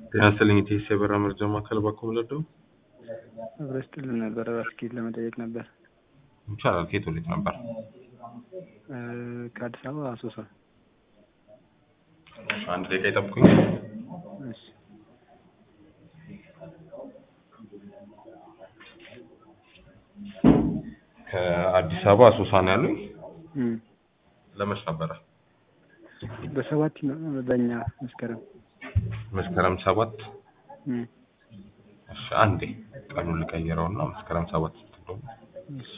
ጤና ይስጥልኝ የኢቲኤስ የበረራ መረጃ ማዕከል ባኮ ምለደው አብረን ስትልን ነበረ ባስኬት ለመጠየቅ ነበር። ይቻላል። ከየት ወዴት ነበር? ከአዲስ አበባ አሶሳ። አንድ ደቂቃ ይጠብቁኝ። እሺ ከአዲስ አበባ አሶሳ ነው ያሉኝ። እም፣ ለመች ነበረ? በሰባት ነው በእኛ መስከረም። መስከረም ሰባት እም፣ እሺ፣ አንዴ ቀኑን ልቀይረውና መስከረም ሰባት ስትሆን እሺ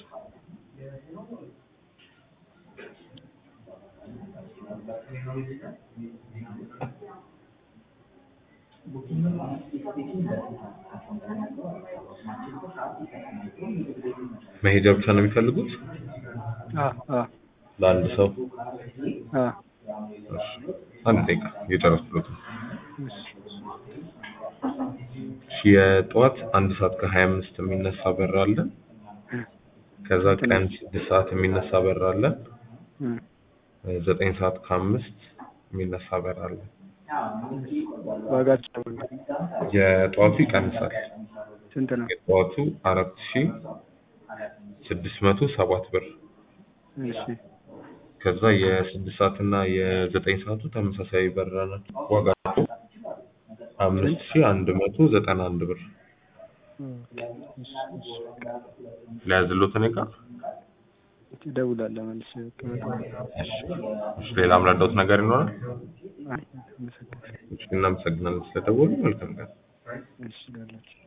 መሄጃ ብቻ ነው የሚፈልጉት አ አ ለአንድ ሰው? አ እሺ፣ አንድ ደቂቃ እየጨረስኩት ነው። እሺ እሺ፣ የጠዋት አንድ ሰዓት ከሀያ አምስት የሚነሳ በር አለ። ከዛ ቀን ስድስት ሰዓት የሚነሳ በር አለ። እም፣ ዘጠኝ ሰዓት ከአምስት የሚነሳ በር አለ። ዋጋቸው የጠዋቱ ይቀንሳል። ስንት ነው? የጠዋቱ አራት ሺ ስድስት መቶ ሰባት ብር። እሺ ከዛ የስድስት ሰዓት እና የዘጠኝ ሰዓቱ ተመሳሳይ በረራ ናቸው። ዋጋቸው አምስት ሺ አንድ መቶ ዘጠና አንድ ብር። ኦኬ፣ እሺ እሺ ለያዝሎት እኔ ጋር እደውላለሁ መልሼ ከመጣሁ። እሺ፣ እሺ። ሌላ ምረዳውት ነገር ይኖራል? አይ አመሰግናለሁ። እሺ፣ እናመሰግናለን ስለደወሉ። መልካም ቀን። እሺ ላላችሁ